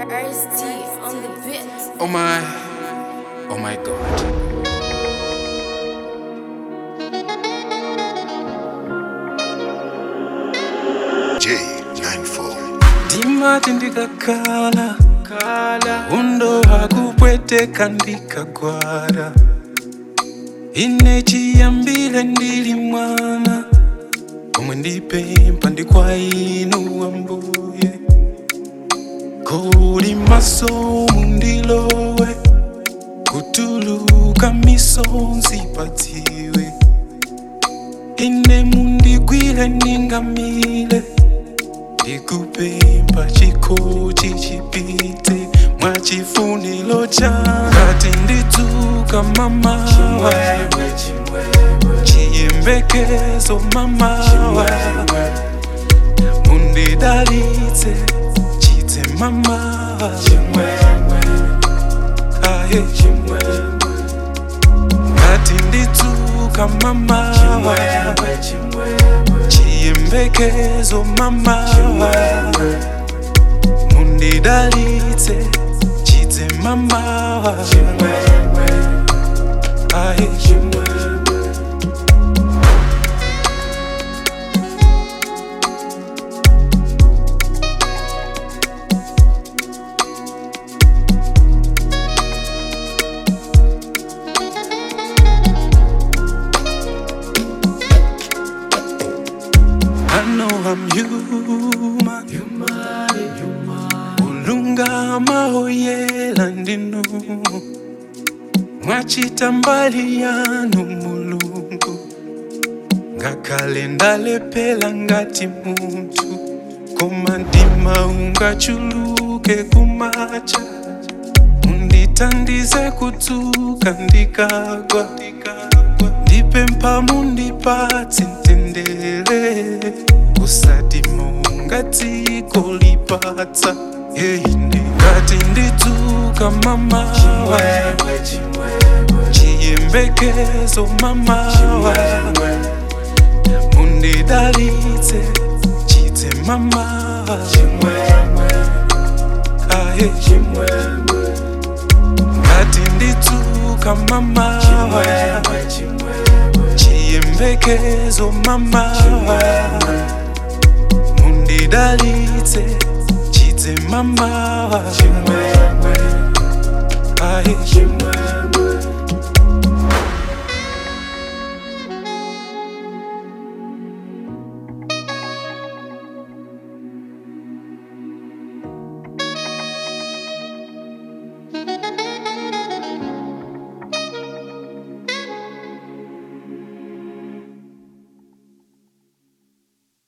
Ice T on the bit. Oh my, oh my God. J94. ndimati ndikakhala undo wakupweteka ndikagwara ine chiyambire ndili mwana omwe ndipempha ndi kwa inu ambuye kuli masomu ndilowe kutuluka misonzi padziwe ine mundigwire ningamile ndikupempha chikochi chipite mwachifuniro changati ndidzuka mamawa chiyembekezo mamawa mundidalitse chidze mamawa aye ngati ndidzuka mamawa chiyembekezo mamawa mundidalitse chidze mamawa aye I know I'm human. Ulungama oyela ndinu mwachita mbali yanu mulungu ngakhale ndalephera ngati munthu koma mtima ungachuluke kumacha mundithandize kudzuka ndikagwa ndipempha mundipatse mtendere usati monga dziko lipatsa yeine ngati ndidzuka mamawa chiyembekezo mamawa mundidalitse chidze mamawa aye ngati ndidzuka mamawa chiyembekezo mamawa mundidalitse chidze mamawa